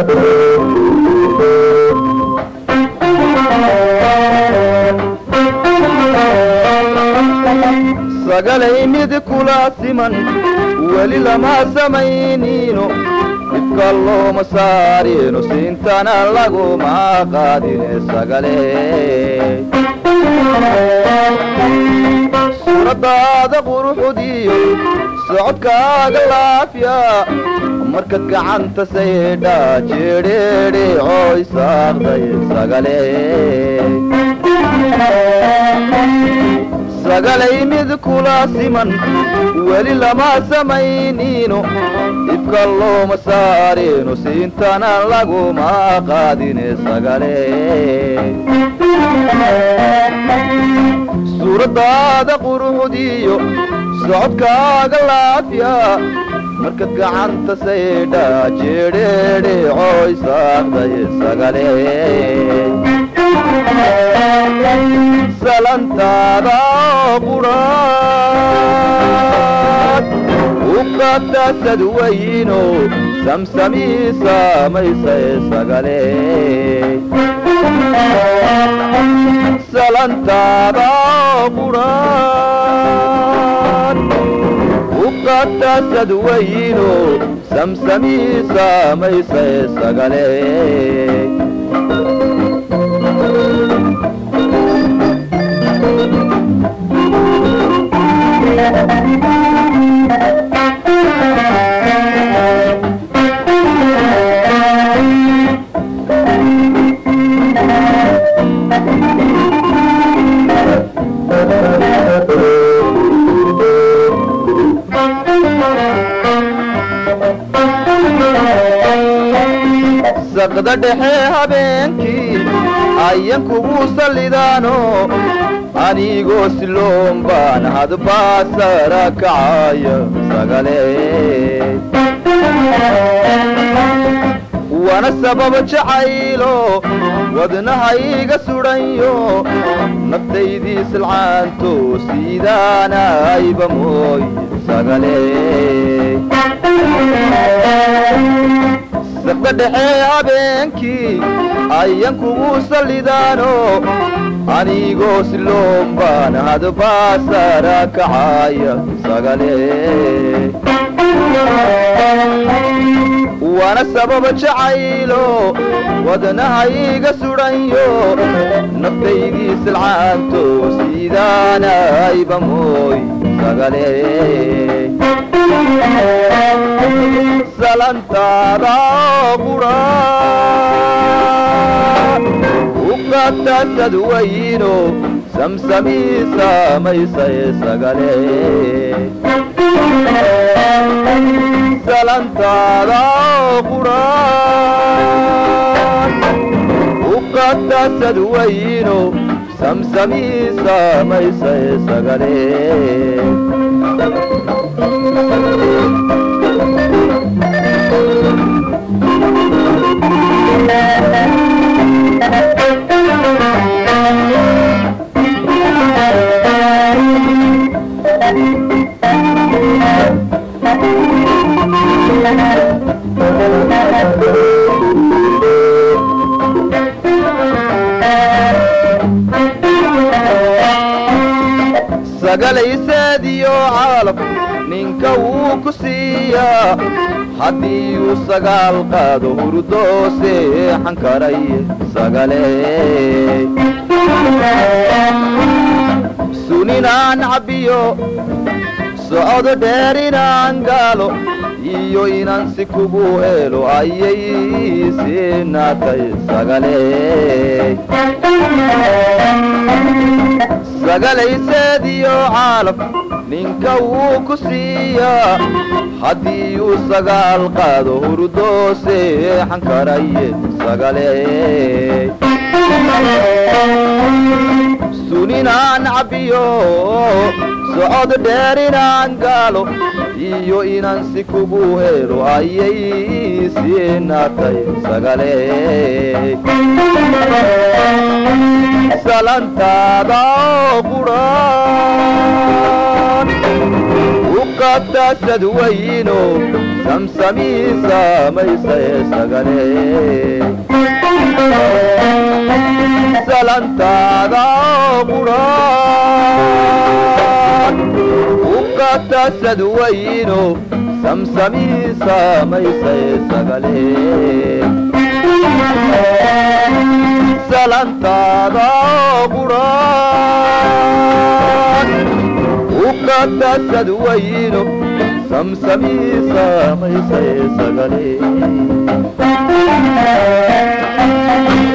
sagalay mid kula siman weli lama samaynino dhibka looma saarino siintana laguma qaadine sagale suuraddaada quruxudiyo socodkaaga laafiya markaad gacanta saydha jeedheedhe cooy saaqday sagale sagalay mid kula siman weli lama samaynino dhibka looma saarino siintana laguma qaadine sagale suuraddaada quruxdiyo socodkaaga laafiya markaad gacanta saydha jeedheedhe cooy saaqday sagale salantaada quraad u qatasad weyno samsamii samaysay sagale salantaada quraad u qatasad weyno samsamii samaysay sagale saqda dhexe habeenkii ayan kugu sallidaano anigoo siloon baan hadbaa sara kacaya sagale wana sababa jacaylo wadnahayga sudhanyo naftaydii silcaanto siidaanayba mooy sagale saqda dhexe habeenkii ayan kugu sallidaano anigoo siloon baan hadbaa sara kacaya sagale waana sababa jacaylo wadnahayga sudhanyo naftaydii silcaanto siidaanayba mooy sagale salantaada quraad u qatasad weyno samsamii samaysay sagale salantaada quraad u qatasad weyno samsamii samaysay sagale sagalayseediyo caalab ninka wuu ku siiyaa haddii uu sagaal qaado hurdoo seexan karay sagale suninaan cabbiyo socdo dheer inaan gaalo iyo inaan si kugu helo ayay siinaatay sagale sagalayseediyo caalab ninka wuu ku siiyaa haddii uu sagaal qaado hurdoo seexan karaye sagale suninaan cabbiyo socod dheer inaan gaalo iyo inaan si kugu helo ayay siinaatay sagale salantaada quraan u ukatasad weyno samsamii samaysaye sagale salantaada quraan ukatasad weyno samsamii samaysaye sagale salantaada quraan ukatasad weyno samsamii samaysaye sagale